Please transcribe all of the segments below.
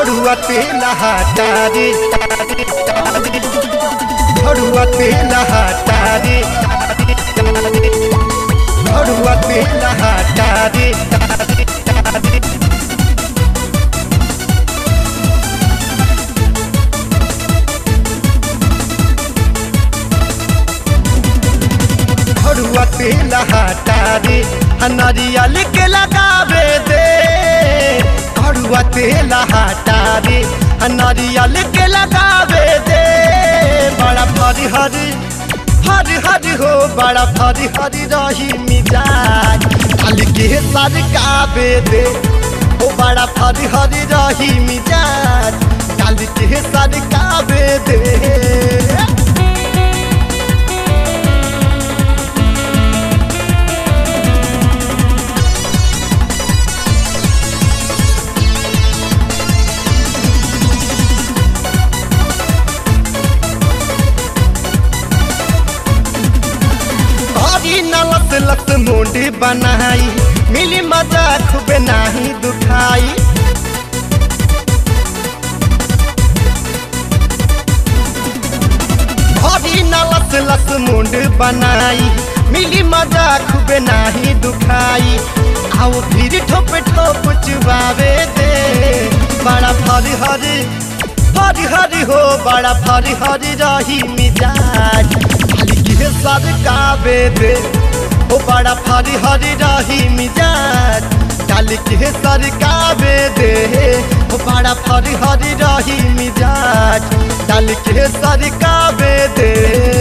झड़ुआ तेल हटा रे झड़ुआ तेल हटा रे झड़ुआ तेल हटा रे झड़ुआ तेल हटा रे नरियल के लगावे दे झड़ुआ तेल हटा रे नरियल के लगावे दे बड़ा फरी हरी हरी हरी हो बड़ा फरी हरी रही मिजाज काली के सरकावे दे ओ बड़ा फरी हरी रही मिजाज काली के सरकावे दे हरी नलत लत मुंडी बनाई मिली मजा खूबे नाही दुखाई हरी नलत लत मुंड बनाई मिली मजा खूबे नाही दुखाई आओ फिर ठोप ठोप चुबावे दे बड़ा फरी हरी हरी हरी हो बड़ा फरी हरी रही मिजाज खाली के सरकावे दे ओ बड़ा फरी हरी रही मिजाज काली के सरकावे दे ओ बड़ा फरी हरी रही मिजाज काली के सरकावे दे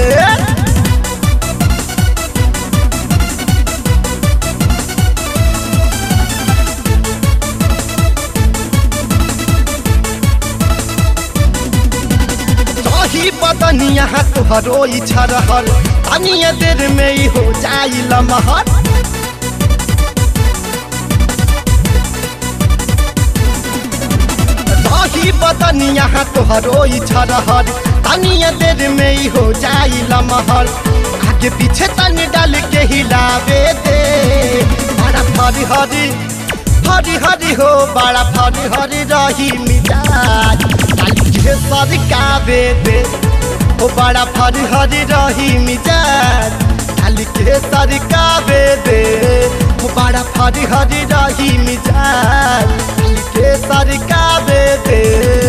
रही बदनिया तुहरो इच्छा रहल तनिए देर में ही हो जाई लमहर रही बदनिया तुहरो इच्छा रहल तनिए देर में ही हो जाई लमहर आगे पीछे तनी डाल के हिलावे दे बड़ा फरी हरी हरी हरी हो बड़ा फरी हरी रही मिजाज काली के सरकावे दे ओ बड़ा फरी हरी रही मिजाज काली के सरकावे दे ओ बड़ा फरी हरी रही मिजाज काली के सरकावे दे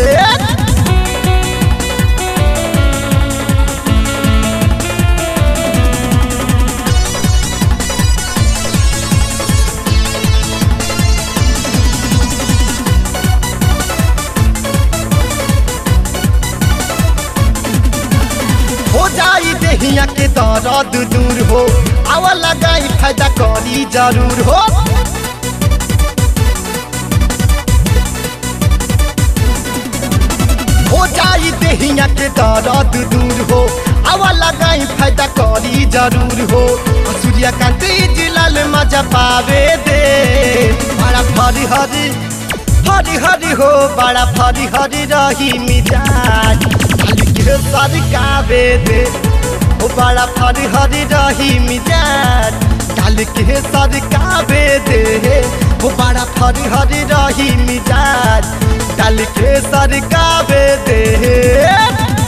हो जाई देहिया के दर्द दूर हो आवा लगाई फायदा करी जरूर हो हो जाई देहिया के दर्द दूर हो आवा लगाई फायदा करी जरूर हो सूर्यकांत जिलाल मजा पावे दे बड़ा फरी हरी हरी हरी हो बड़ा फरी हरी रही मिजाज खाली के सरकावे दे ओ बड़ा फरी हरी रही मिजाज काल के सरकावे दे ओ बड़ा फरी हरी रही मिजाज काल के सरकावे दे